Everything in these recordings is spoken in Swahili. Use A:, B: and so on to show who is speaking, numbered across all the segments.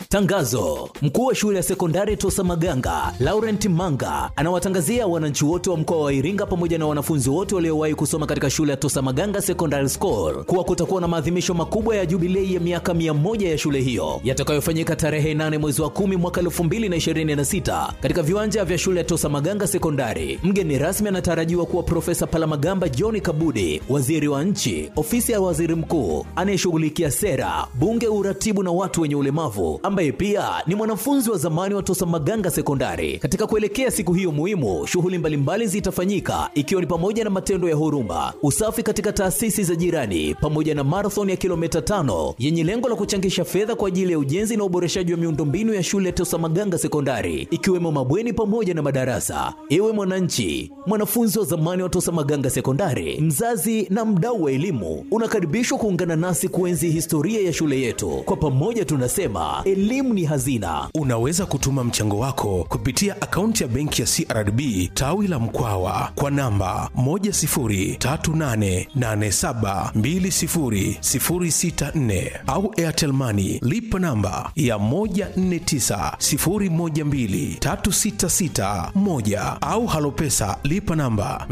A: Tangazo: mkuu wa shule ya sekondari Tosa Maganga Laurent Manga anawatangazia wananchi wote wa mkoa wa Iringa pamoja na wanafunzi wote waliowahi kusoma katika shule ya Tosa Maganga Secondary School kuwa kutakuwa na maadhimisho makubwa ya jubilei ya miaka mia moja ya shule hiyo yatakayofanyika tarehe 8 mwezi wa 10 mwaka 2026 katika viwanja vya shule ya Tosa Maganga Sekondari. Mgeni rasmi anatarajiwa kuwa Profesa Palamagamba John Kabudi, waziri wa nchi, ofisi ya waziri mkuu anayeshughulikia sera, bunge, uratibu na watu wenye ulemavu, ambaye pia ni mwanafunzi wa zamani wa Tosa Maganga Sekondari. Katika kuelekea siku hiyo muhimu, shughuli mbalimbali zitafanyika ikiwa ni pamoja na matendo ya huruma, usafi katika taasisi za jirani, pamoja na marathon ya kilomita tano yenye lengo la kuchangisha fedha kwa ajili ya ujenzi na uboreshaji wa miundombinu ya shule ya Tosa Maganga Sekondari, ikiwemo mabweni pamoja na madarasa. Ewe mwananchi, mwanafunzi wa zamani wa Tosa Maganga Sekondari, mzazi na mdau wa elimu, unakaribishwa kuungana nasi kuenzi historia ya shule yetu. Kwa pamoja tunasema elimu ni hazina.
B: Unaweza kutuma mchango wako kupitia akaunti ya benki ya CRDB tawi la Mkwawa kwa namba 10388720064 au Airtel Money lipa namba ya 1490123661 au Halopesa lipa namba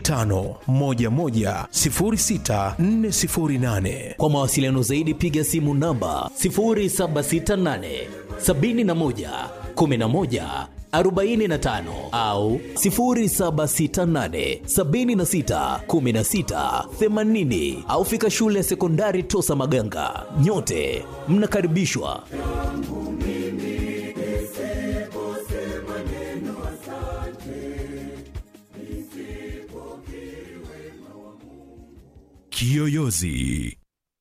B: 25110648.
A: Kwa mawasiliano zaidi piga simu namba 0768 71 11 45 au 0768 76 16 80 au fika shule ya sekondari Tosa Maganga. Nyote mnakaribishwa.
B: Kiyoyozi.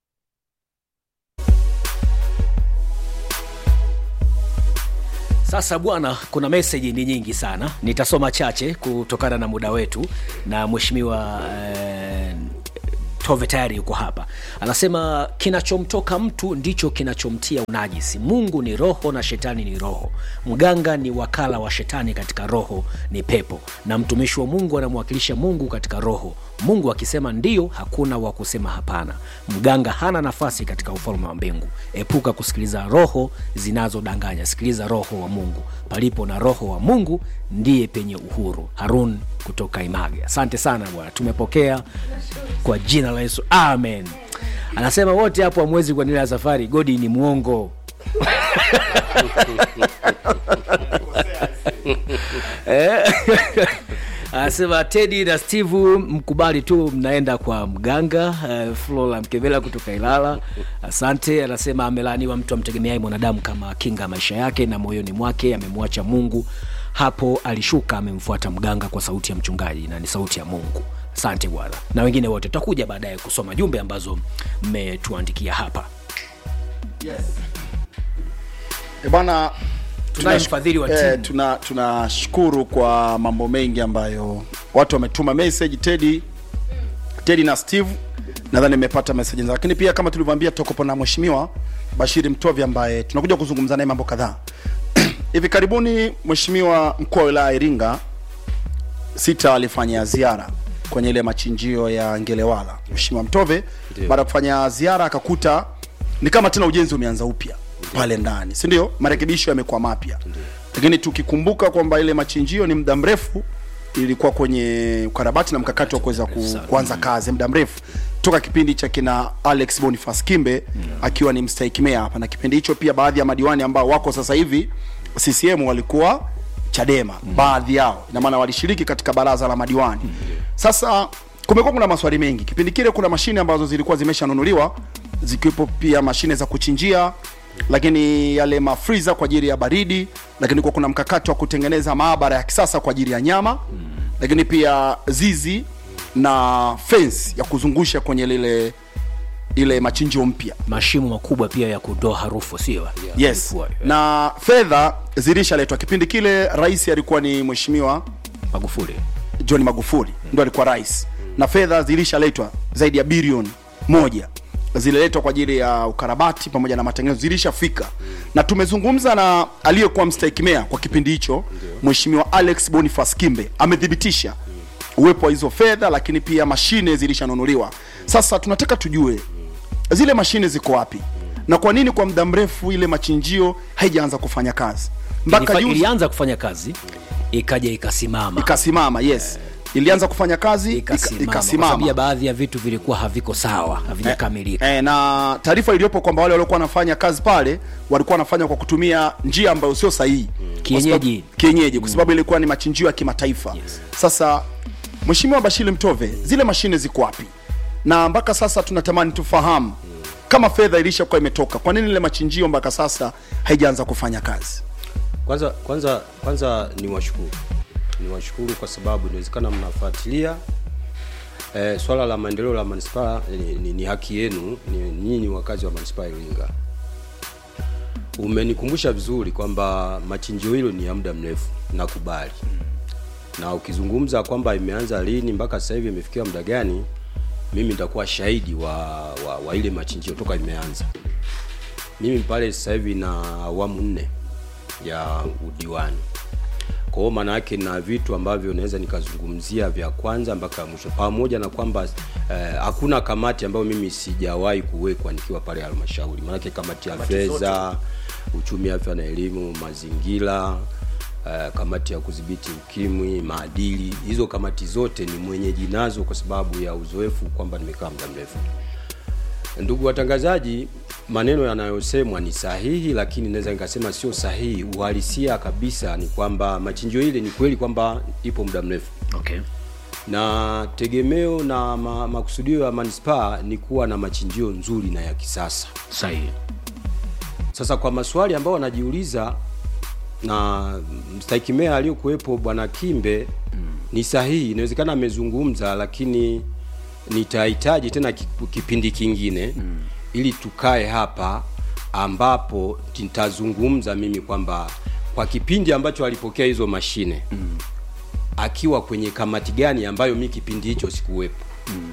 C: Sasa bwana, kuna meseji ni nyingi sana, nitasoma chache kutokana na muda wetu, na mheshimiwa eh, Tove tayari yuko hapa, anasema kinachomtoka mtu ndicho kinachomtia unajisi. Mungu ni roho na shetani ni roho. Mganga ni wakala wa shetani katika roho, ni pepo, na mtumishi wa Mungu anamwakilisha Mungu katika roho. Mungu akisema ndio, hakuna wa kusema hapana. Mganga hana nafasi katika ufalme wa mbingu. Epuka kusikiliza roho zinazodanganya, sikiliza roho wa Mungu. Palipo na roho wa Mungu ndiye penye uhuru. Harun kutoka Image. Asante sana bwana, tumepokea kwa jina la Yesu, amen. Anasema wote hapo hamwezi kuendelea safari, Godi ni mwongo Eh, anasema Tedi na Steve mkubali tu, mnaenda kwa mganga. Uh, Flora Mkevela kutoka Ilala, asante. Anasema amelaaniwa mtu amtegemeaye mwanadamu kama kinga maisha yake, na moyoni mwake amemwacha Mungu. Hapo alishuka amemfuata mganga kwa sauti ya mchungaji, na ni sauti ya Mungu. Asante bwana, na wengine wote tutakuja baadaye kusoma jumbe ambazo mmetuandikia hapa.
D: E bwana
C: Tunaye
D: tunash-
C: mfadhili wa
D: eh,
C: timu.
D: tuna tunashukuru kwa mambo mengi ambayo watu wametuma message Teddy Teddy na Steve nadhani nimepata message zao, lakini pia kama tulivyoambia tutakuwa na mheshimiwa Bashiri Mtovi ambaye tunakuja kuzungumza naye mambo kadhaa. Hivi karibuni mheshimiwa mkuu wa wilaya ya Iringa sita alifanya ziara kwenye ile machinjio ya Ngelewala. Mheshimiwa Mtove baada ya kufanya ziara akakuta ni kama tena ujenzi umeanza upya pale ndani, si ndio? Marekebisho yamekuwa mapya, lakini tukikumbuka kwamba ile machinjio ni muda mrefu ilikuwa kwenye ukarabati na mkakati wa kuweza ku, kuanza kazi muda mrefu toka kipindi cha kina Alex Boniface Kimbe akiwa ni mstahiki meya hapa, na kipindi hicho pia baadhi ya madiwani ambao wako sasa hivi CCM walikuwa Chadema baadhi yao, ina maana walishiriki katika baraza la madiwani. Sasa kumekuwa kuna maswali mengi kipindi kile, kuna mashine ambazo zilikuwa zimeshanunuliwa zikiwepo pia mashine za kuchinjia, lakini yale mafriza kwa ajili ya baridi, lakini kwa kuna mkakati wa kutengeneza maabara ya kisasa kwa ajili ya nyama, lakini pia zizi na fence ya kuzungusha kwenye lile ile machinjio mpya
C: Mashimo makubwa pia ya kutoa harufu, sio?
D: yes
C: Yalikuwa, eh,
D: na fedha zilishaletwa kipindi kile rais alikuwa ni mheshimiwa
C: Magufuli
D: john magufuli ndo alikuwa rais na fedha zilishaletwa zaidi ya bilioni moja zililetwa kwa ajili ya ukarabati pamoja na matengenezo zilishafika na tumezungumza na aliyekuwa mstahiki meya kwa kipindi hicho mheshimiwa alex boniface kimbe amethibitisha uwepo wa hizo fedha lakini pia mashine zilishanunuliwa sasa tunataka tujue zile mashine ziko wapi na kwa nini kwa muda mrefu ile machinjio haijaanza kufanya kazi mpaka
C: Ilifa-
D: juzi
C: ilianza kufanya kazi ikaja ikasimama
D: ikasimama yes ilianza kufanya kazi ika-
C: ikasimama kwa sababu ya
D: ikasimama
C: baadhi ya vitu vilikuwa haviko sawa havijakamilika
D: E, na taarifa iliyopo kwamba wale waliokuwa wanafanya kazi pale walikuwa wanafanya kwa kutumia njia ambayo sio sahihi Kwa sababu-
C: Kienyeji.
D: kienyeji kwa sababu ilikuwa ni machinjio ya kimataifa sasa mheshimiwa bashiri mtove zile mashine ziko wapi na mpaka sasa tunatamani tufahamu kama fedha ilishakuwa imetoka kwa nini ile machinjio mpaka sasa haijaanza kufanya kazi
E: kwanza kwanza kwanza ni washukuru ni washukuru kwa sababu inawezekana mnafuatilia eh, swala la maendeleo la manispaa ni, ni, ni haki yenu ni, nyinyi ni wakazi wa manispaa ya Iringa umenikumbusha vizuri kwamba machinjio hilo ni ya muda mrefu nakubali na ukizungumza kwamba imeanza lini mpaka sasa hivi imefikia muda gani mimi nitakuwa shahidi wa, wa, wa ile machinjio toka imeanza mimi pale sasa hivi na awamu nne ya udiwani kwa hiyo maana yake na vitu ambavyo naweza nikazungumzia vya kwanza mpaka mwisho pamoja na kwamba eh, hakuna kamati ambayo mimi sijawahi kuwekwa nikiwa pale halmashauri maanake kamati ya fedha uchumi afya na elimu mazingira eh, kamati ya kudhibiti ukimwi maadili hizo kamati zote ni mwenyeji nazo kwa sababu ya uzoefu kwamba nimekaa muda mrefu Ndugu watangazaji, maneno yanayosemwa ni sahihi, lakini naweza nikasema sio sahihi. Uhalisia kabisa ni kwamba machinjio ile ni kweli kwamba ipo muda mrefu,
C: okay.
E: na tegemeo na ma, makusudio ya manispaa ni kuwa na machinjio nzuri na ya kisasa.
C: sahihi
E: Sasa kwa maswali ambayo wanajiuliza na mstahiki meya aliyokuwepo bwana Kimbe ni sahihi, inawezekana amezungumza, lakini nitahitaji tena ki- kipindi kingine ili tukae hapa ambapo nitazungumza mimi kwamba kwa kipindi ambacho alipokea hizo mashine akiwa kwenye kamati gani ambayo mi kipindi hicho sikuwepo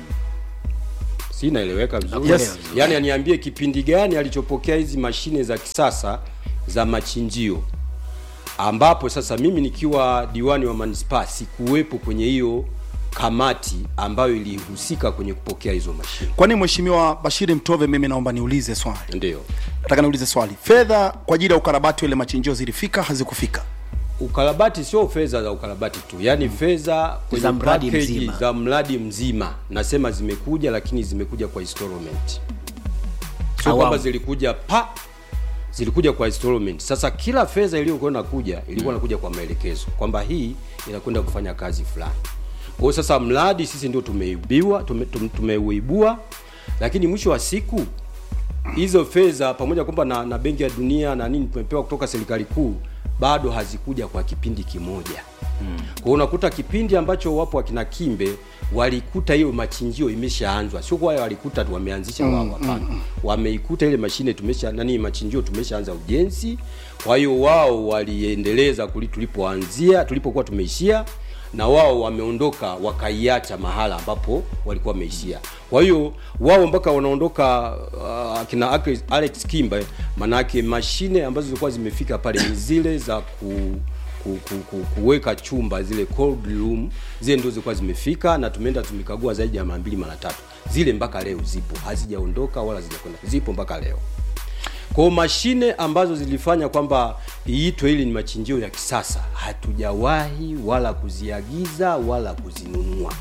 E: si inaeleweka vizuri
D: Yes.
E: yaani aniambie kipindi gani alichopokea hizi mashine za kisasa za machinjio ambapo sasa mimi nikiwa diwani wa manispaa sikuwepo kwenye hiyo kamati ambayo ilihusika kwenye kupokea hizo mashine
D: kwani mheshimiwa bashiri mtove mimi naomba niulize swali
E: ndio
D: nataka niulize swali fedha kwa ajili ya ukarabati wa ile machinjio zilifika hazikufika
E: ukarabati sio fedha za ukarabati tu yaani fedha kwenye
C: Za mradi
E: package
C: mzima.
E: za mradi mzima nasema zimekuja lakini zimekuja kwa installment sio
C: Awamu.
E: kwamba zilikuja pa zilikuja kwa installment sasa kila fedha iliyokuwa inakuja ilikuwa inakuja kwa maelekezo kwamba hii inakwenda kufanya kazi fulani kwa hiyo sasa mradi sisi ndio tumeibiwa tume, tume, tumeuibua lakini mwisho wa siku hizo fedha pamoja kwamba na, na benki ya dunia na nini tumepewa kutoka serikali kuu bado hazikuja kwa kipindi kimoja mm. kwa hiyo unakuta kipindi ambacho wapo wakina kimbe walikuta hiyo machinjio imeshaanzwa sio kwa walikuta tu wameanzisha wao hapana wameikuta ile mashine tumesha nani machinjio tumeshaanza ujenzi kwa hiyo wao waliendeleza kuli tulipoanzia tulipokuwa tumeishia na wao wameondoka wakaiacha mahala ambapo walikuwa wameishia kwa hiyo wao mpaka wanaondoka uh, akina Alex- alex kimba manake mashine ambazo zilikuwa zimefika pale ni zile za ku ku, ku, ku, kuweka chumba zile cold room zile ndio zilikuwa zimefika na tumeenda tumekagua zaidi ya mara mbili mara tatu zile mpaka leo zipo hazijaondoka wala hazijakwenda zipo mpaka leo kwa hiyo mashine ambazo zilifanya kwamba iitwe hili ni machinjio ya kisasa hatujawahi wala kuziagiza wala kuzinunua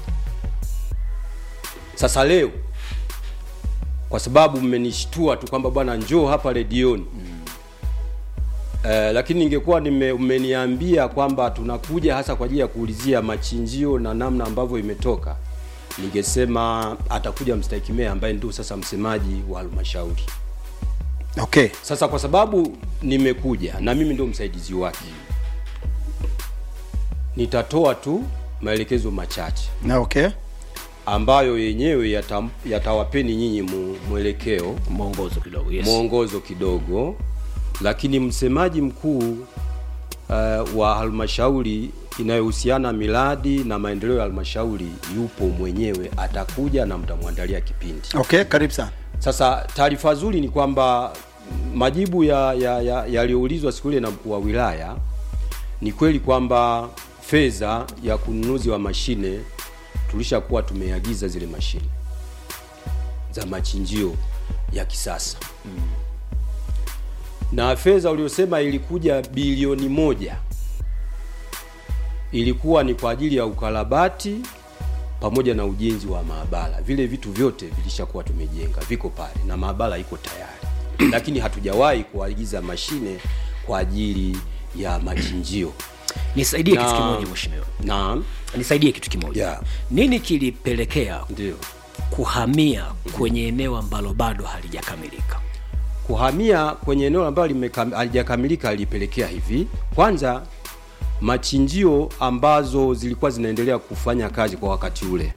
E: sasa leo kwa sababu mmenishtua tu kwamba bwana njoo hapa redioni Eh, lakini ningekuwa nime, umeniambia kwamba tunakuja hasa kwa ajili ya kuulizia machinjio na namna ambavyo imetoka ningesema atakuja mstahiki meya ambaye ndio sasa msemaji wa halmashauri
D: okay
E: sasa kwa sababu nimekuja na mimi ndio msaidizi wake nitatoa tu maelekezo machache
D: na okay
E: ambayo yenyewe yata- yatawapeni nyinyi mu- mwelekeo
C: mwongozo kidogo yes.
E: mwongozo kidogo lakini msemaji mkuu uh, wa halmashauri inayohusiana miradi na maendeleo ya halmashauri yupo mwenyewe atakuja na mtamwandalia kipindi
D: okay karibu sana
E: sasa taarifa nzuri ni kwamba majibu yaliyoulizwa ya, ya, yaliyoulizwa siku ile na mkuu wa wilaya ni kweli kwamba fedha ya kununuzi wa mashine tulishakuwa tumeagiza zile mashine za machinjio ya kisasa na fedha uliosema ilikuja bilioni moja ilikuwa ni kwa ajili ya ukarabati pamoja na ujenzi wa maabara. Vile vitu vyote vilishakuwa tumejenga, viko pale na maabara iko tayari, lakini hatujawahi kuagiza mashine kwa ajili ya machinjio.
C: nisaidie kitu
E: Na-
C: kimoja mheshimiwa
E: Naam,
C: nisaidie kitu kimoja
E: Yeah.
C: nini kilipelekea
E: ndio
C: kuhamia kwenye eneo ambalo bado halijakamilika
E: kuhamia kwenye eneo ambalo limekam- halijakamilika lilipelekea hivi. Kwanza, machinjio ambazo zilikuwa zinaendelea kufanya kazi kwa wakati ule,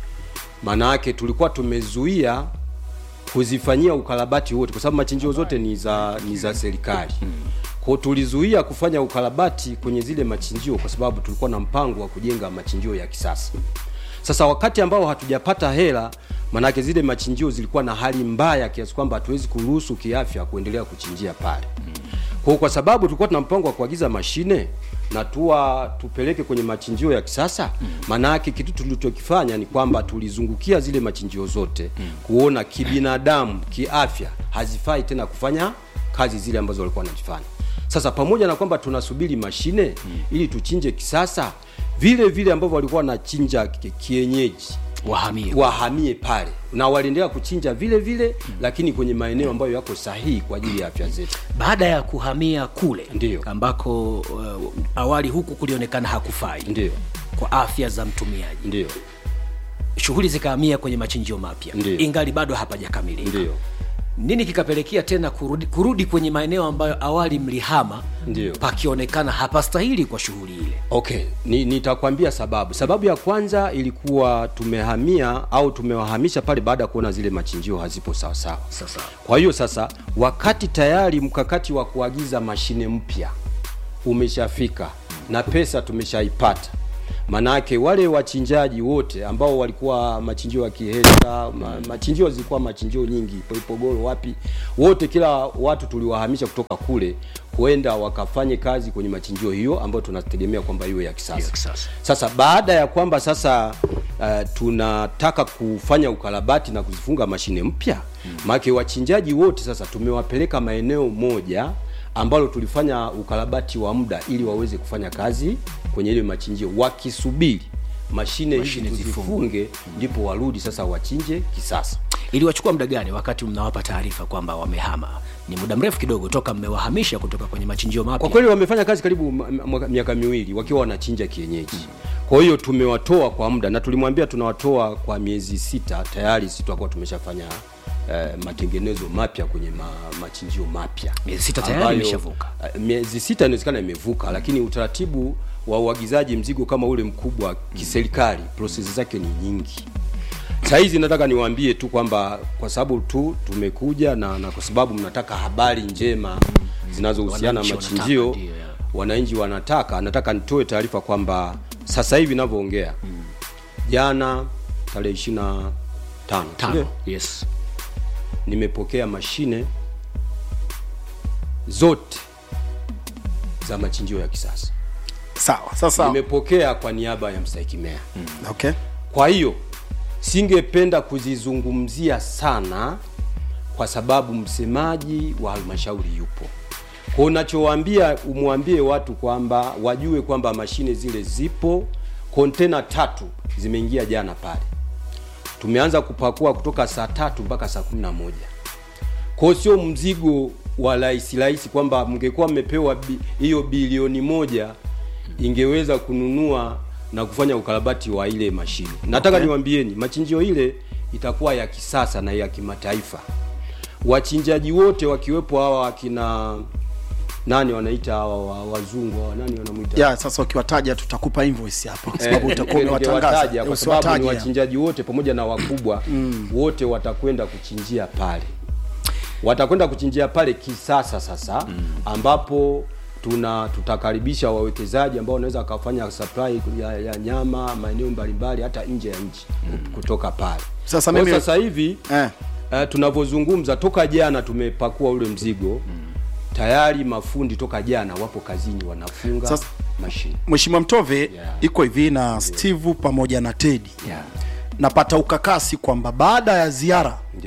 E: maana yake tulikuwa tumezuia kuzifanyia ukarabati wote, kwa sababu machinjio zote ni za ni za serikali. Kwa hiyo tulizuia kufanya ukarabati kwenye zile machinjio kwa sababu tulikuwa na mpango wa kujenga machinjio ya kisasa. Sasa wakati ambao hatujapata hela, manake zile machinjio zilikuwa na hali mbaya kiasi kwamba hatuwezi kuruhusu kiafya kuendelea kuchinjia pale. Kwa hiyo kwa sababu tulikuwa tuna mpango wa kuagiza mashine na tuwa tupeleke kwenye machinjio ya kisasa, maana yake kitu tulichokifanya ni kwamba tulizungukia zile machinjio zote kuona kibinadamu, kiafya hazifai tena kufanya kazi zile ambazo walikuwa wanazifanya. Sasa pamoja na kwamba tunasubiri mashine ili tuchinje kisasa, vile vile ambavyo walikuwa wanachinja ki- kienyeji
C: wahamie
E: wahamie pale na waliendelea kuchinja vile vile lakini kwenye maeneo ambayo yako sahihi kwa ajili ya afya zetu.
C: baada ya kuhamia kule
E: Ndiyo.
C: ambako uh, awali huku kulionekana hakufai
E: Ndio,
C: kwa afya za mtumiaji
E: ndio,
C: shughuli zikahamia kwenye machinjio mapya
E: Ndiyo.
C: ingali bado hapajakamilika
E: ndio,
C: nini kikapelekea tena kurudi, kurudi kwenye maeneo ambayo awali mlihama
E: Ndiyo.
C: pakionekana hapastahili kwa shughuli ile
E: Okay, ni, nitakwambia sababu. Sababu ya kwanza ilikuwa tumehamia au tumewahamisha pale baada ya kuona zile machinjio hazipo sawa sawa.
C: sasa
E: Kwa hiyo sasa, wakati tayari mkakati wa kuagiza mashine mpya umeshafika na pesa tumeshaipata, manake wale wachinjaji wote ambao walikuwa machinjio ya Kihesa, ma, machinjio zilikuwa machinjio nyingi Poipogoro, wapi, wote kila watu tuliwahamisha kutoka kule kuenda wakafanye kazi kwenye machinjio hiyo ambayo tunategemea kwamba iwe ya kisasa.
C: Ya kisasa.
E: Sasa baada ya kwamba sasa uh, tunataka kufanya ukarabati na kuzifunga mashine mpya mm. maana wachinjaji wote sasa tumewapeleka maeneo moja ambalo tulifanya ukarabati wa muda ili waweze kufanya kazi kwenye ile machinjio wakisubiri mashine hizi
C: Mashine
E: tuzifunge ndipo warudi sasa wachinje kisasa.
C: iliwachukua muda gani wakati mnawapa taarifa kwamba wamehama ni muda mrefu kidogo toka mmewahamisha kutoka kwenye machinjio
E: Kwa
C: mapya
E: kweli wamefanya kazi karibu ma- ma- miaka miwili wakiwa wanachinja kienyeji. Kwa hiyo tumewatoa kwa muda na tulimwambia tunawatoa kwa miezi sita, tayari sisi tutakuwa tumeshafanya eh, matengenezo mapya kwenye ma, machinjio mapya.
C: Miezi sita tayari
E: Ambayo,
C: imeshavuka.
E: eh, miezi sita inawezekana imevuka, lakini utaratibu wa uagizaji mzigo kama ule mkubwa kiserikali, prosesi zake ni nyingi. Saa hizi nataka niwaambie tu kwamba kwa sababu tu tumekuja na, na kwa sababu mnataka habari njema zinazohusiana na
C: Wananchi wanataka,
E: machinjio
C: ndio, ya.
E: wananchi wanataka, nataka nitoe taarifa kwamba sasa hivi ninavyoongea jana tarehe ishirini na tano
C: tano yes
E: nimepokea mashine zote za machinjio ya kisasa.
D: sawa sasa
E: Nimepokea kwa niaba ya mstahiki meya.
D: okay
E: Kwa hiyo singependa kuzizungumzia sana kwa sababu msemaji wa halmashauri yupo. Kwa unachowaambia umwambie watu kwamba wajue kwamba mashine zile zipo, kontena tatu zimeingia jana pale. Tumeanza kupakua kutoka saa tatu mpaka saa kumi na moja. Kwa hiyo sio mzigo wa rahisi rahisi kwamba mngekuwa mmepewa bi- hiyo bilioni moja ingeweza kununua na kufanya ukarabati wa ile mashine. Nataka niwaambieni machinjio ile itakuwa ya kisasa na ya kimataifa. Wachinjaji wote wakiwepo hawa akina nani wanaita hawa wa- wazungu hawa nani wanamuita
D: ya sasa ukiwataja tutakupa invoice hapa kwa sababu
E: Eh,
D: utakuwa umewatangaza
E: ningewataja kwa sababu ni
D: Usiwataje.
E: wachinjaji wote pamoja na wakubwa wote watakwenda kuchinjia pale, watakwenda kuchinjia pale kisasa sasa, ambapo tuna tutakaribisha wawekezaji ambao wanaweza wakafanya supply ya, ya nyama maeneo mbalimbali hata nje ya nchi kutoka pale.
D: Sasa
E: Kwa
D: mimi-
E: sasa hivi
D: eh.
E: uh, tunavyozungumza toka jana tumepakua ule mzigo tayari, mafundi toka jana wapo kazini wanafunga
D: Sasa-
E: mashine
D: Mheshimiwa Mtove
E: Yeah.
D: iko hivi na Steve pamoja na Teddy
C: yeah.
D: napata ukakasi kwamba baada ya ziara
E: ndio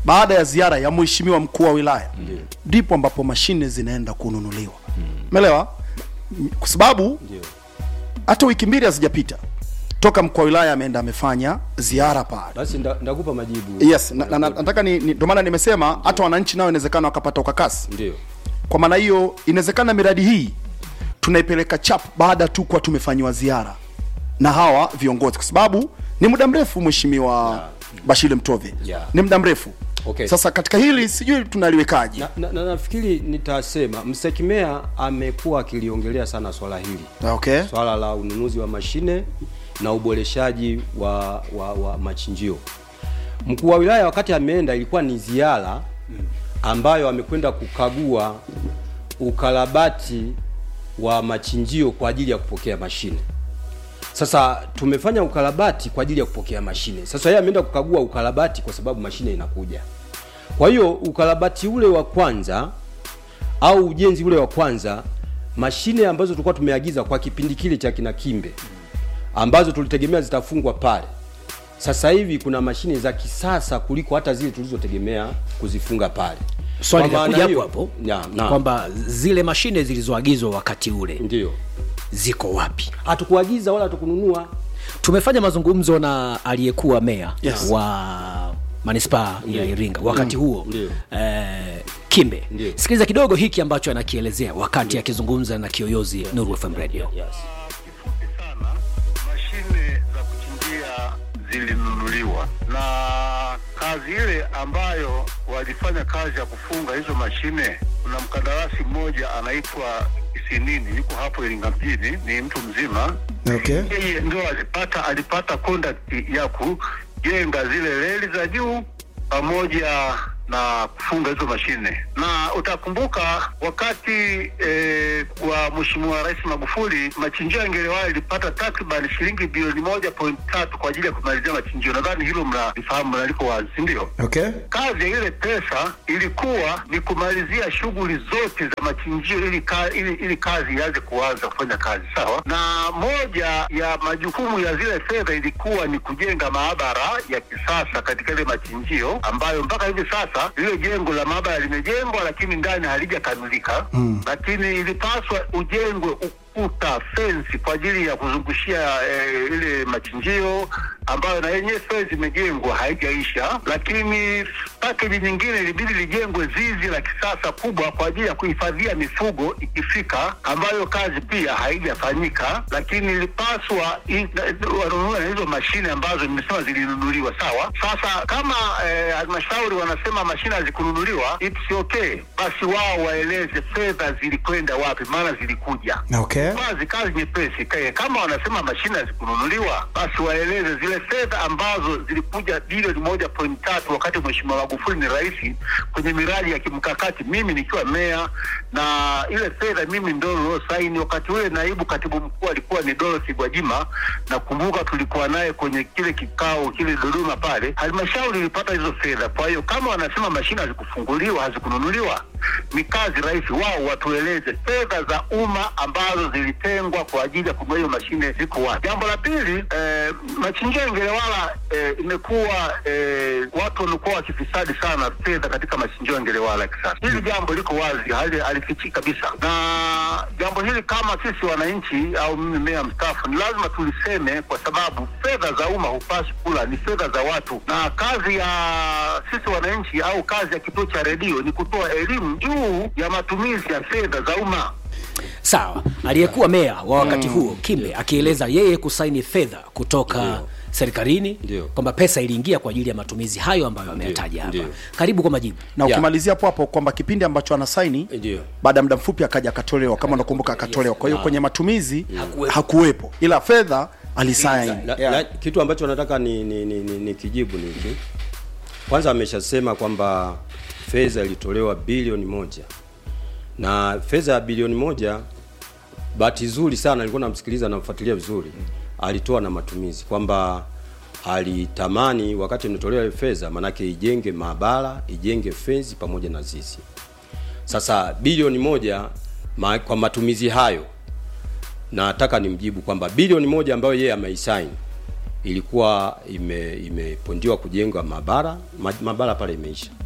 D: baada ya ziara ya mheshimiwa mkuu wa wilaya ndipo ambapo mashine zinaenda kununuliwa umeelewa M- kwa sababu hata wiki mbili hazijapita toka mkuu wa wilaya ameenda amefanya ziara pale
E: basi nda- ndakupa majibu
D: yes na, na, na, nataka ni, ni, ndio maana nimesema hata wananchi nao inawezekana wakapata ukakasi
E: ndio
D: kwa maana hiyo inawezekana miradi hii tunaipeleka chap baada tu kuwa tumefanyiwa ziara na hawa viongozi kwa sababu ni muda mrefu mheshimiwa Bashir Mtove
E: Yeah.
D: ni muda mrefu
E: Okay.
D: sasa katika hili sijui tunaliwekaje
E: na, na, na nafikiri nitasema msekimea amekuwa akiliongelea sana swala hili
D: okay
E: swala la ununuzi wa mashine na uboreshaji wa, wa, wa machinjio mkuu wa wilaya wakati ameenda ilikuwa ni ziara ambayo amekwenda kukagua ukarabati wa machinjio kwa ajili ya kupokea mashine sasa tumefanya ukarabati kwa ajili ya kupokea mashine sasa yeye ameenda kukagua ukarabati kwa sababu mashine inakuja kwa hiyo ukarabati ule wa kwanza au ujenzi ule wa kwanza mashine ambazo tulikuwa tumeagiza kwa kipindi kile cha kina kimbe ambazo tulitegemea zitafungwa pale sasa hivi kuna mashine za kisasa kuliko hata zile tulizotegemea kuzifunga pale
C: swali
E: Kwa maana
C: linakuja hapo
E: hiyo-
C: hapo
E: Ya, na,
C: kwamba zile mashine zilizoagizwa wakati ule
E: ndio
C: ziko wapi
E: hatukuagiza wala hatukununua
C: tumefanya mazungumzo na aliyekuwa meya
D: Yes.
C: wa manispaa ya iringa wakati huo
E: Ndio.
C: eh, kimbe
E: Ndio.
C: sikiliza kidogo hiki ambacho anakielezea wakati akizungumza na kiyoyozi nuru fm radio
F: kifupi sana, mashine za kuchimbia zilinunuliwa na kazi ile ambayo walifanya kazi ya kufunga hizo mashine, kuna mkandarasi mmoja anaitwa Isinini, yuko hapo Iringa mjini, ni mtu mzima
D: okay
F: yeye ndio alipata alipata contact ya kujenga zile reli za juu pamoja na kufunga hizo mashine, na utakumbuka wakati eh, wa Mheshimiwa Rais Magufuli machinjio ya Ngerewala ilipata takriban shilingi bilioni moja point tatu kwa ajili ya kumalizia machinjio. Nadhani hilo mnalifahamu, mnaliko wazi, si ndio?
D: okay
F: kazi ya ile pesa ilikuwa ni kumalizia shughuli zote za machinjio ili, ka, ili, ili kazi ianze kuanza kufanya kazi sawa. Na moja ya majukumu ya zile fedha ilikuwa ni kujenga maabara ya kisasa katika ile machinjio, ambayo mpaka hivi sasa lile jengo la maabara limejengwa, lakini ndani halijakamilika mm. Lakini ilipaswa ujengwe ukuta fensi kwa ajili ya kuzungushia eh, ile machinjio ambayo na yenyewe fensi imejengwa haijaisha, lakini pakeji nyingine ilibidi lijengwe zizi la kisasa kubwa kwa ajili ya kuhifadhia mifugo ikifika, ambayo kazi pia haijafanyika, lakini ilipaswa i- na- wanunue na hizo mashine ambazo nimesema zilinunuliwa. Sawa, sasa kama eh, halmashauri wanasema mashine hazikununuliwa, it's okay, basi wao waeleze fedha zilikwenda wapi, maana zilikuja
D: okay
F: kazi kazi nyepesi Ka- kama wanasema mashine hazikununuliwa basi waeleze zile fedha ambazo zilikuja bilioni moja point tatu wakati mheshimiwa magufuli ni rais kwenye miradi ya kimkakati mimi nikiwa meya na ile fedha mimi ndo niliosaini wakati ule naibu katibu mkuu alikuwa ni dorothy gwajima nakumbuka tulikuwa naye kwenye kile kikao kile dodoma pale halmashauri ilipata hizo fedha kwa hiyo kama wanasema mashine hazikufunguliwa hazikununuliwa ni kazi rahisi wao watueleze fedha za umma ambazo zilitengwa kwa ajili ya kununua hiyo mashine ziko wapi. Jambo la pili, eh, machinjio ya Ngerewala eh, imekuwa eh, watu wamekuwa wakifisadi sana fedha katika machinjio ya Ngerewala ya kisasa. Hili jambo liko wazi, hali halifichiki kabisa, na jambo hili kama sisi wananchi au mimi meya mstaafu ni lazima tuliseme, kwa sababu fedha za umma hupaswi kula, ni fedha za watu, na kazi ya sisi wananchi au kazi ya kituo cha redio ni kutoa elimu juu ya matumizi ya fedha za umma.
C: sawa aliyekuwa meya wa wakati huo kimbe akieleza yeye kusaini fedha kutoka
E: Ndio.
C: serikalini
E: Ndio.
C: kwamba pesa iliingia kwa ajili ya matumizi hayo ambayo ameyataja hapa
E: ndio.
C: karibu kwa majibu
D: na
E: Yeah.
D: ukimalizia hapo hapo kwamba kipindi ambacho anasaini
E: Ndio.
D: baada ya muda mfupi akaja akatolewa kama unakumbuka akatolewa kwa hiyo kwenye matumizi hakuwepo ila fedha alisaini
E: la,
D: yeah.
E: la, kitu ambacho nataka ni, ni, ni, ni, ni kijibu ni hiki kwanza ameshasema kwamba fedha ilitolewa bilioni moja na fedha ya bilioni moja bahati nzuri sana nilikuwa namsikiliza namfuatilia vizuri alitoa na matumizi kwamba alitamani wakati imetolewa ile fedha manake ijenge maabara ijenge fenzi pamoja na zizi sasa bilioni moja ma, kwa matumizi hayo nataka nimjibu kwamba bilioni moja ambayo yeye ameisaini ilikuwa ime imepondiwa kujenga maabara ma, maabara pale imeisha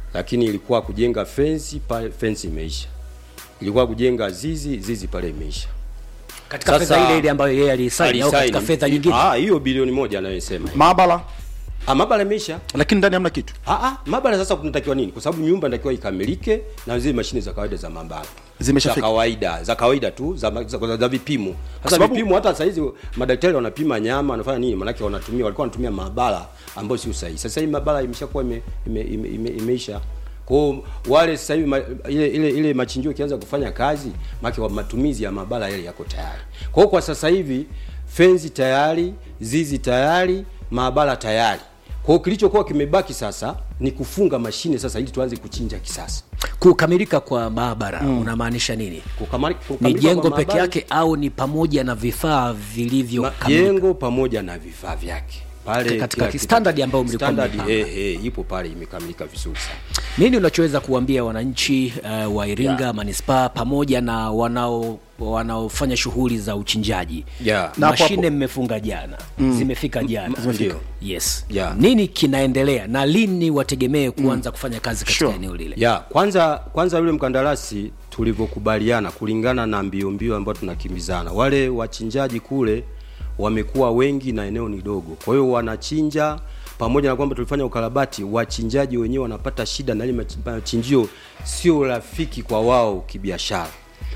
E: lakini ilikuwa kujenga fensi pale fensi imeisha ilikuwa kujenga zizi zizi pale imeisha
C: katika
E: Sasa-
C: fedha ile ile ambayo yeye alisaini au katika
E: Alisaini.
C: fedha nyingine
E: Ah, hiyo bilioni moja anayosema
D: maabara
E: ah, mabara imeisha
D: lakini ndani hamna kitu
E: Ah, ah, maabara sasa kunatakiwa nini? Kwa sababu nyumba inatakiwa ikamilike na zile mashine za kawaida za maabara
D: Zimeshafika.
E: za kawaida za kawaida tu za, za, za, za vipimo. Sasa
D: sababu-
E: vipimo hata saa hizi madaktari wanapima nyama wanafanya nini? Maanake wanatumia walikuwa wanatumia maabara ambayo sio sahihi. Sasa hii maabara imeshakuwa ime, ime, ime, ime, imeisha kwa hiyo wale sasa hivi ma- ile ile ile machinjio ikianza kufanya kazi, maana matumizi ya maabara yale yako tayari. Kwa hiyo kwa sasa hivi fenzi tayari, zizi tayari, maabara tayari. Kwa hiyo kilichokuwa kimebaki sasa ni kufunga mashine sasa ili tuanze kuchinja kisasa.
C: kukamilika kwa maabara unamaanisha nini
E: Kukamali,
C: ni
E: kukamilika
C: jengo
E: kwa
C: peke
E: maabara,
C: yake au ni pamoja na vifaa vilivyo
E: ma-
C: kamilika?
E: jengo pamoja na vifaa vyake pale
C: Katika
E: kila
C: ki-
E: kitu-
C: standard ambayo mlikuwa
E: standard,
C: mmepanga.
E: eh, eh, ipo pale imekamilika vizuri sana.
C: nini unachoweza kuambia wananchi uh, wa iringa
E: Yeah.
C: manispaa pamoja na wanao wanaofanya shughuli za uchinjaji
E: Yeah.
D: Na hapo
C: mashine
D: hapo.
C: mmefunga jana zimefika jana
E: Ndio.
C: yes
E: Yeah.
C: nini kinaendelea na lini wategemee kuanza kufanya kazi katika
D: Sure.
C: eneo lile
E: ya kwanza kwanza yule mkandarasi tulivyokubaliana kulingana na mbio mbio ambayo tunakimbizana wale wachinjaji kule wamekuwa wengi na eneo ni dogo kwa hiyo wanachinja pamoja na kwamba tulifanya ukarabati wachinjaji wenyewe wanapata shida na ile machi- machinjio sio rafiki kwa wao kibiashara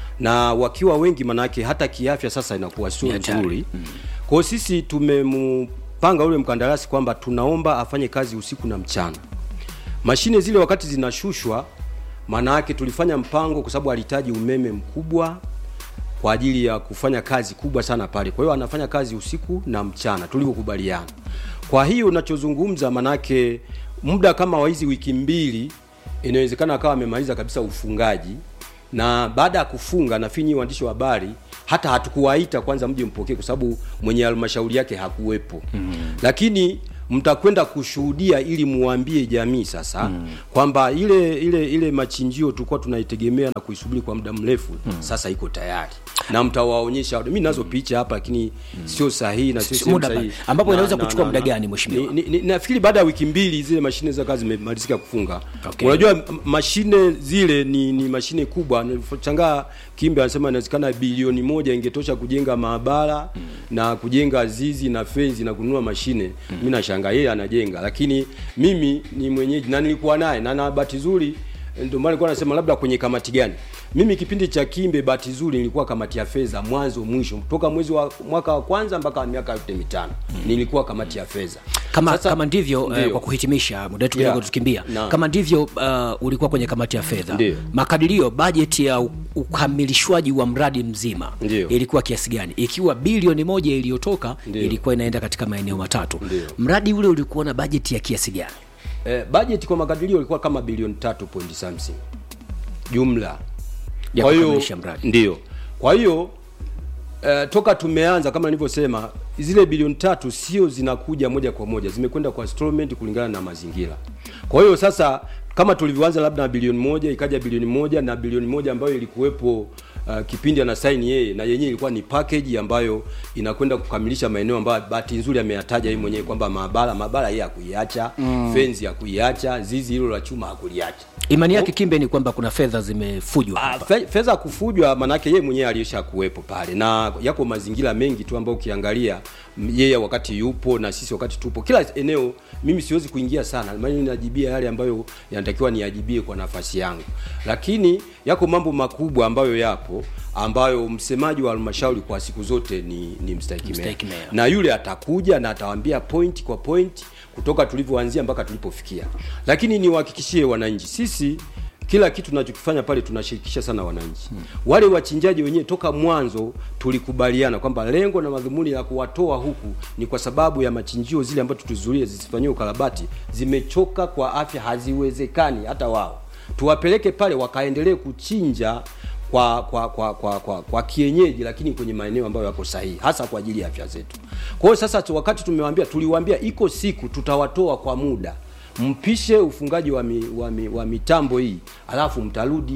E: na wakiwa wengi manake hata kiafya sasa inakuwa sio
C: Ni hatari.
E: nzuri kwa hiyo sisi tumempanga yule mkandarasi kwamba tunaomba afanye kazi usiku na mchana mashine zile wakati zinashushwa maana yake tulifanya mpango kwa sababu alihitaji umeme mkubwa kwa ajili ya kufanya kazi kubwa sana pale kwa hiyo anafanya kazi usiku na mchana tulivyokubaliana kwa hiyo unachozungumza manake muda kama wa hizi wiki mbili inawezekana akawa amemaliza kabisa ufungaji na baada ya kufunga nafinyi waandishi wa habari hata hatukuwaita kwanza mje mpokee kwa sababu mwenye halmashauri yake hakuwepo mm. lakini mtakwenda kushuhudia ili muambie jamii sasa mm. kwamba ile ile ile machinjio tulikuwa tunaitegemea na kuisubiri kwa muda mrefu mm. sasa iko tayari na mtawaonyesha mimi nazo picha hapa lakini sio sahihi na sio
C: Si-
E: sehemu
C: muda
E: sahihi.
C: ba- ambapo
E: Na-
C: inaweza
E: na-
C: kuchukua
E: na-
C: muda
E: na-
C: gani, mheshimiwa?
E: ni- ni- nafikiri baada ya wiki mbili zile mashine za kazi zimemalizika kufunga
C: Okay.
E: unajua m- mashine zile ni, ni mashine kubwa changaa kimbe anasema inawezekana bilioni moja ingetosha kujenga maabara mm. na kujenga zizi na fenzi na kununua mashine mm. mi nashangaa yeye anajenga lakini mimi ni mwenyeji na nilikuwa naye na na bahati nzuri ndio maana nilikuwa nasema labda kwenye kamati gani mimi kipindi cha kimbe bahati nzuri nilikuwa kamati ya fedha mwanzo mwisho toka mwezi wa mwaka wa kwanza mpaka miaka yote mitano mm. nilikuwa kamati ya fedha
C: kama
E: Sasa-
C: kama ndivyo uh,
E: Ndio.
C: kwa kuhitimisha muda wetu kidogo
E: Yeah.
C: tukimbia
E: Naam.
C: kama ndivyo uh, ulikuwa kwenye kamati ya fedha
E: Ndio.
C: makadirio bajeti ya u- ukamilishwaji wa mradi mzima
E: Ndio.
C: ilikuwa kiasi gani ikiwa bilioni moja iliyotoka
E: Ndio.
C: ilikuwa inaenda katika maeneo matatu
E: Ndio.
C: mradi ule ulikuwa na bajeti ya kiasi gani
E: eh, budget kwa makadirio ilikuwa kama bilioni tatu point something jumla
C: Ya
E: Kwa hiyo-
C: kukamilisha mradi.
E: ndio kwa hiyo eh, toka tumeanza kama nilivyosema zile bilioni tatu sio zinakuja moja kwa moja zimekwenda kwa installment kulingana na mazingira kwa hiyo sasa kama tulivyoanza labda na bilioni moja ikaja bilioni moja na bilioni moja ambayo ilikuwepo uh, kipindi ana saini yeye na yenyewe ilikuwa ni package ambayo inakwenda kukamilisha maeneo ambayo bahati nzuri ameyataja yeye mwenyewe kwamba maabara maabara yeye hakuiacha mm. fenzi hakuiacha zizi hilo la chuma hakuliacha
C: imani yake kimbe ni kwamba kuna fedha zimefujwa
E: Ah,
C: hapa
E: fe- fedha kufujwa manake yeye mwenyewe alisha kuwepo pale na yako mazingira mengi tu ambayo ukiangalia m- yeye wakati yupo na sisi wakati tupo kila eneo mimi siwezi kuingia sana maana ninajibia yale ambayo yanatakiwa niajibie kwa nafasi yangu lakini yako mambo makubwa ambayo yapo ambayo msemaji wa halmashauri kwa siku zote ni, ni mstahiki meya.
C: Mstahiki meya.
E: na yule atakuja na atawaambia point kwa point kutoka tulivyoanzia mpaka tulipofikia lakini niwahakikishie wananchi sisi kila kitu tunachokifanya pale tunashirikisha sana wananchi hmm. wale wachinjaji wenyewe toka mwanzo tulikubaliana kwamba lengo na madhumuni ya kuwatoa huku ni kwa sababu ya machinjio zile ambazo tulizuria zisifanyiwe ukarabati zimechoka kwa afya haziwezekani hata wao tuwapeleke pale wakaendelee kuchinja kwa kwa kwa kwa, kwa, kwa kienyeji lakini kwenye maeneo ambayo yako sahihi hasa kwa ajili ya afya zetu kwa hiyo sasa tu- wakati tumewaambia tuliwaambia iko siku tutawatoa kwa muda mpishe ufungaji wa, mi, wa, mi, wa mitambo hii alafu mtarudi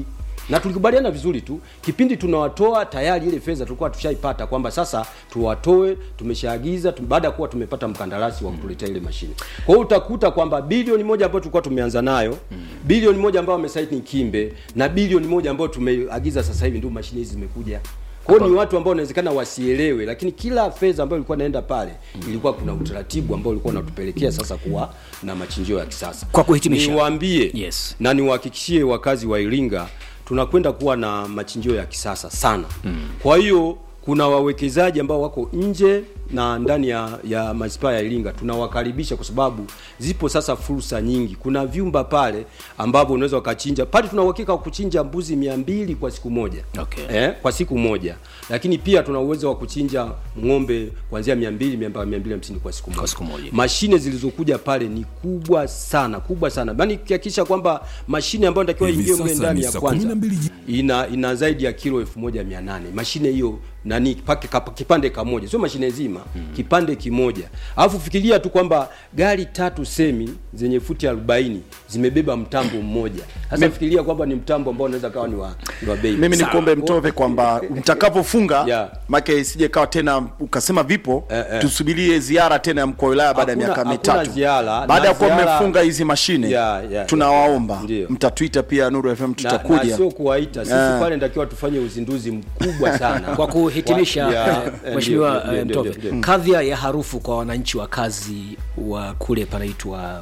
E: na tulikubaliana vizuri tu kipindi tunawatoa tayari ile fedha tulikuwa tushaipata kwamba sasa tuwatoe tumeshaagiza tum, baada ya kuwa tumepata mkandarasi wa kutuletea ile mashine kwa hiyo utakuta kwamba bilioni moja ambayo tulikuwa tumeanza nayo bilioni moja ambayo wamesaini kimbe na bilioni moja ambayo tumeagiza sasa hivi ndio mashine hizi zimekuja kwa hiyo ni watu ambao inawezekana wasielewe lakini kila fedha ambayo ilikuwa inaenda pale ilikuwa kuna utaratibu ambao ulikuwa unatupelekea sasa kuwa na machinjio ya kisasa
C: Kwa kuhitimisha.
E: niwaambie
C: Yes.
E: na niwahakikishie wakazi wa Iringa tunakwenda kuwa na machinjio ya kisasa sana mm. kwa hiyo kuna wawekezaji ambao wako nje na ndani ya, ya manispaa ya Iringa tunawakaribisha kwa sababu zipo sasa fursa nyingi. Kuna vyumba pale ambavyo unaweza ukachinja pale, tuna uhakika wa kuchinja mbuzi mia mbili kwa siku moja
C: Okay.
E: eh, kwa siku moja, lakini pia tuna uwezo wa kuchinja ng'ombe kuanzia mia mbili mia mbili hamsini kwa siku moja.
C: Kwa siku moja.
E: Mashine zilizokuja pale ni kubwa sana kubwa sana, yaani kihakikisha kwamba mashine ambayo inatakiwa
G: Hivi
E: ingie mle
G: sasa
E: ndani
G: ni
E: ya
G: saa
E: kwanza
G: 12 ji-
E: ina ina zaidi ya kilo 1800 mashine hiyo nani pake kapa- kipande kamoja sio mashine nzima mm. kipande kimoja alafu fikiria tu kwamba gari tatu semi zenye futi 40 zimebeba mtambo mmoja sasa fikiria kwamba ni mtambo ambao unaweza kawa ni wa, ni wa bei
D: mimi
E: Sawa.
D: nikuombe mtove kwamba mtakapofunga
E: Yeah.
D: make isije kawa tena ukasema vipo
E: Eh, eh.
D: tusubirie ziara tena ya mkuu wa wilaya baada ya
E: Hakuna-
D: miaka
E: hakuna
D: mitatu
E: ziara,
D: baada
E: na
D: ya kuwa
E: ziara-
D: mmefunga hizi mashine
E: Yeah, yeah,
D: tunawaomba
E: yeah. Ndio.
D: mtatwita pia Nuru FM
E: na, na
D: tutakuja
E: sio kuwaita sisi
D: Eh.
E: pale natakiwa tufanye uzinduzi mkubwa sana
C: kwa kuhitimisha
E: Wa- ya,
C: eh,
E: eh,
C: mheshimiwa
E: ndio,
C: eh,
E: ndio,
C: mtove
E: ndio, ndio.
C: kadhia ya harufu kwa wananchi wa kazi wa kule panaitwa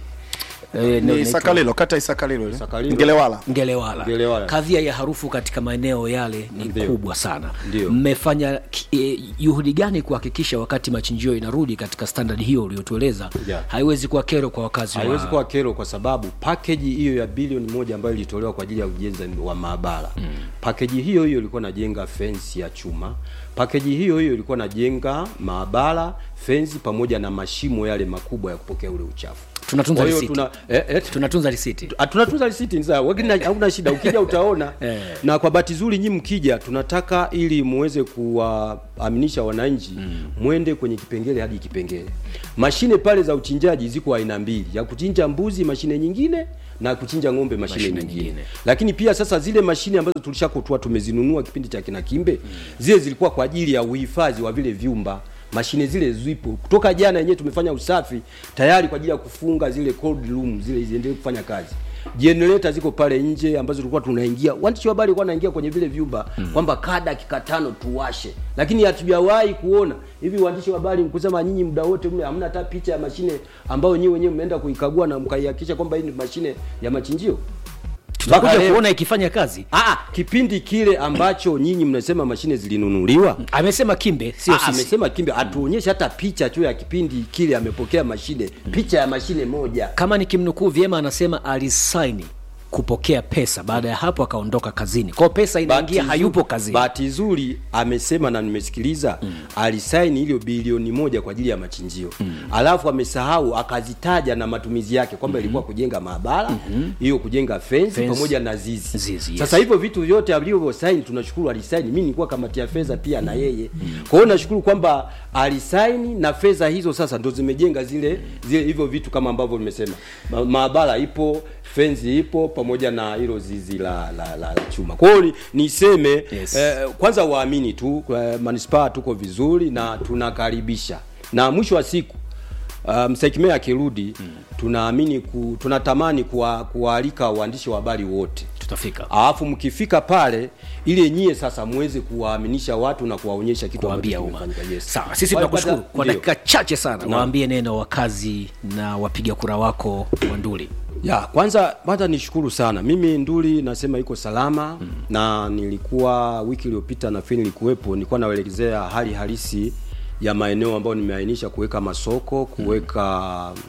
C: eh,
D: ni
C: inaitwa-
D: Isakalilo kata Isakalilo ile
E: Isakalilo.
D: Ngelewala
C: Ngelewala.
E: Ngelewala.
C: Kadhia ya harufu katika maeneo yale ni
E: Ndio.
C: kubwa sana.
E: Ndio.
C: Mmefanya ki- eh, juhudi gani kuhakikisha wakati machinjio inarudi katika standard hiyo uliotueleza
E: Yeah.
C: haiwezi kuwa kero kwa wakazi
E: haiwezi
C: wa...
E: kuwa kero kwa sababu package hiyo ya bilioni moja ambayo ilitolewa kwa ajili ya ujenzi wa maabara mm. package hiyo hiyo ilikuwa najenga fence ya chuma package hiyo hiyo ilikuwa najenga maabara fence pamoja na mashimo yale makubwa ya kupokea ule uchafu
C: Tunatunza
E: Kwa hiyo
C: risiti.
E: tuna, eh, eh,
C: tunatunza risiti
E: Ah, tunatunza risiti ni sawa, lakini hauna shida. Ukija utaona
C: Eh.
E: na kwa bahati nzuri nyinyi mkija, tunataka ili muweze kuwaaminisha wananchi mwende kwenye kipengele hadi kipengele. Mashine pale za uchinjaji ziko aina mbili, ya kuchinja mbuzi mashine nyingine na kuchinja ng'ombe mashine,
C: Mashine
E: nyingine.
C: nyingine.
E: Lakini pia sasa zile mashine ambazo tulishakutoa tumezinunua kipindi cha kina Kimbe, zile zilikuwa kwa ajili ya uhifadhi wa vile vyumba mashine zile zipo kutoka jana yenyewe tumefanya usafi tayari kwa ajili ya kufunga zile cold room zile ziendelee kufanya kazi generator ziko pale nje ambazo tulikuwa tunaingia waandishi wa habari walikuwa wanaingia kwenye vile vyumba mm. kwamba kaa dakika tano tuwashe lakini hatujawahi kuona hivi waandishi wa habari mkusema nyinyi muda wote mle hamna hata picha ya mashine ambayo nyinyi wenyewe mmeenda kuikagua na mkaihakikisha kwamba hii ni mashine ya machinjio Mpaka
C: tutakuja
E: leo.
C: kuona ikifanya kazi
E: Ah, kipindi kile ambacho nyinyi mnasema mashine zilinunuliwa
C: amesema kimbe sio
E: Ah,
C: sisi
E: amesema kimbe atuonyeshe hata picha tu ya kipindi kile amepokea mashine picha ya mashine moja
C: kama nikimnukuu vyema anasema alisaini kupokea pesa baada ya hapo akaondoka kazini kwao pesa inaingia
E: Bahati
C: hayupo
E: nzuri-
C: kazini
E: bahati nzuri amesema na nimesikiliza mm. alisaini hilo bilioni moja kwa ajili ya machinjio mm. alafu amesahau akazitaja na matumizi yake kwamba ilikuwa kujenga maabara hiyo kujenga fence,
C: Fence.
E: pamoja na zizi,
C: Zizi, yes.
E: sasa hivyo vitu vyote alivyosaini tunashukuru alisaini mimi nilikuwa kamati ya fedha pia na yeye kwa hiyo nashukuru kwamba alisaini na fedha hizo sasa ndo zimejenga zile zile hivyo vitu kama ambavyo nimesema Ma, maabara ipo fenzi ipo pamoja na hilo zizi la, la, la, la chuma kwa hiyo ni- niseme
C: Yes.
E: eh, kwanza waamini tu eh, manispaa tuko vizuri na tunakaribisha na mwisho wa siku uh, msekimea akirudi hmm. tunaamini ku, tunatamani kuwa- kuwaalika waandishi wa habari wote
C: tutafika
E: alafu mkifika pale ile nyie sasa muweze kuwaaminisha watu na kuwaonyesha kitu
C: kuambia
E: ambacho
C: umma
E: kimefanyika. Yes.
C: sawa sisi
E: Kwa hiyo
C: tunakushukuru
E: baada-
C: kwa
E: ndio.
C: dakika chache sana waambie neno wakazi na wapiga kura wako wa nduli
E: ya kwanza kwanza nishukuru sana mimi nduli nasema iko salama mm. na nilikuwa wiki iliyopita nafikiri nilikuwepo nilikuwa naelezea hali halisi ya maeneo ambayo nimeainisha kuweka masoko kuweka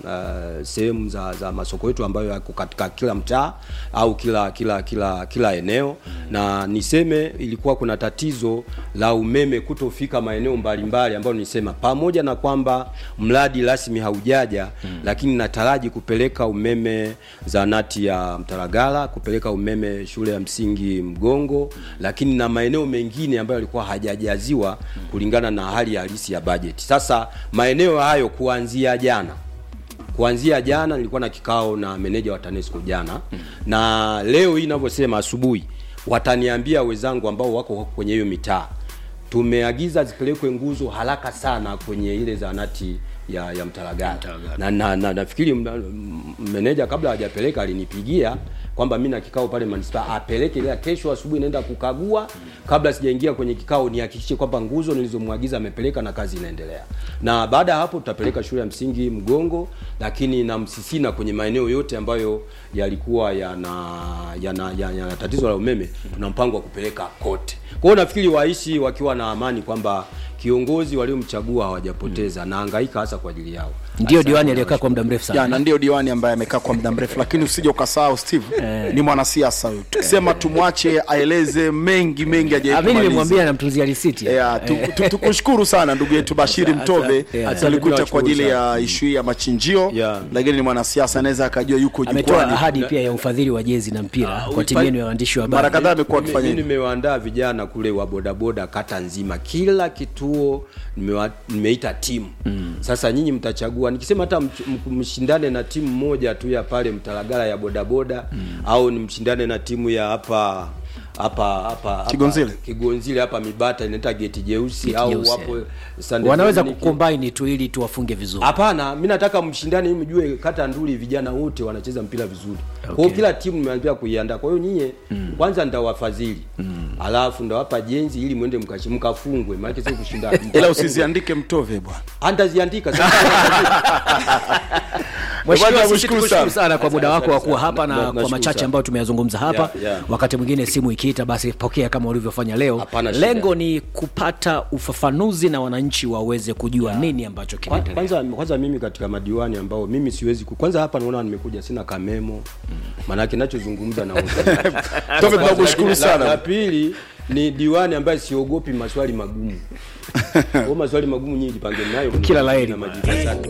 E: uh, sehemu za, za masoko yetu ambayo yako katika kila mtaa au kila kila kila kila eneo na niseme ilikuwa kuna tatizo la umeme kutofika maeneo mbalimbali ambayo nisema pamoja na kwamba mradi rasmi haujaja mm. lakini nataraji kupeleka umeme zanati ya Mtaragala kupeleka umeme shule ya msingi Mgongo lakini na maeneo mengine ambayo yalikuwa hajajaziwa kulingana na hali halisi ya bajeti sasa maeneo hayo kuanzia jana kuanzia jana nilikuwa na kikao na meneja wa TANESCO jana mm. na leo hii ninavyosema asubuhi wataniambia wenzangu ambao wako kwenye hiyo mitaa tumeagiza zipelekwe nguzo haraka sana kwenye ile zahanati ya, ya Mtalagala na, na, na nafikiri mna- m- meneja kabla hajapeleka alinipigia kwamba mimi na kikao pale manispaa apeleke, ila kesho asubuhi naenda kukagua kabla sijaingia kwenye kikao, nihakikishe kwamba nguzo nilizomwagiza amepeleka na kazi inaendelea. Na baada ya hapo tutapeleka shule ya msingi Mgongo, lakini na Msisina kwenye maeneo yote ambayo yalikuwa yana yana, yana, yana tatizo la umeme, tuna mpango wa kupeleka kote. Kwa hiyo nafikiri waishi wakiwa na amani kwamba kiongozi waliomchagua hawajapoteza na hangaika hasa kwa ajili yao.
C: ndio diwani aliyekaa kwa muda mrefu sana
D: ya na ndio diwani ambaye amekaa kwa muda mrefu, lakini usije ukasahau Steve ni mwanasiasa huyu. Tukisema tumwache aeleze mengi mengi
C: Ah, mimi
D: hajaimaliza.
C: nimemwambia namtunzia risiti
D: Yeah, tu- tu- tukushukuru sana ndugu yetu Bashiri Mtove
C: yeah.
D: alikuja kwa ajili ya
E: Tunawashukuru
D: ishu hii ya machinjio
E: Yeah.
D: lakini ni mwanasiasa anaweza akajua yuko
C: ametoa
D: jukwani.
C: ahadi pia ya ufadhili wa jezi na mpira kwa timu yenu ya waandishi wa
D: Mara
C: habari
D: kadhaa amekuwa
E: Mimi-
D: akifanya
E: mimi
D: hivyo.
E: nimewaandaa vijana kule wa bodaboda kata nzima, kila kituo nimewa, nimeita timu mm. Sasa nyinyi mtachagua, nikisema hata mch- m- mshindane na timu moja tu ya pale Mtalagala ya bodaboda mm. au ni mshindane na timu ya hapa hapa hapa hapa-
D: Kigonzile?
E: Kigonzile hapa Mibata inaita geti jeusi
C: Geti
E: au
C: jeusi,
E: wapo
C: eh.
E: Sunday
C: wanaweza
E: Dominic.
C: kukombaini tu ili tuwafunge vizuri
E: Hapana, mi nataka mshindane ili mjue kata Nduli vijana wote wanacheza mpira vizuri. Kwa hiyo
C: Okay.
E: kila timu nimeambia kuiandaa. Kwa hiyo nyinyi kwanza nitawafadhili. Alafu ndawapa jenzi ili mwende mkashi mkafungwe. Maana sio kushindana.
D: ila usiziandike Mtove bwana.
E: Antaziandika sasa.
C: Mheshimiwa,
D: Bwana,
C: sisi
D: nakushukuru
C: tukushukuru
D: sana.
C: sana kwa muda wako wa kuwa hapa
E: Na-
C: na
E: na-
C: kwa
E: nashukuru
C: machache
E: sana.
C: ambayo tumeyazungumza hapa
E: Yeah, yeah.
C: wakati mwingine simu ikiita basi pokea kama ulivyofanya leo
E: Hapana shida.
C: lengo ni kupata ufafanuzi na wananchi waweze kujua nini ambacho
E: Kwa-
C: kinaendelea
E: Kwanza kwanza mimi katika madiwani ambao mimi siwezi ku, kwanza hapa naona nimekuja sina kamemo. Maana yake ninachozungumza na
D: Tove, tunakushukuru
E: La-
D: sana.
E: La pili ni diwani ambaye siogopi maswali magumu. Kwa maswali magumu nyinyi jipange nayo
C: Kila la heri.
E: na majibu. Asante.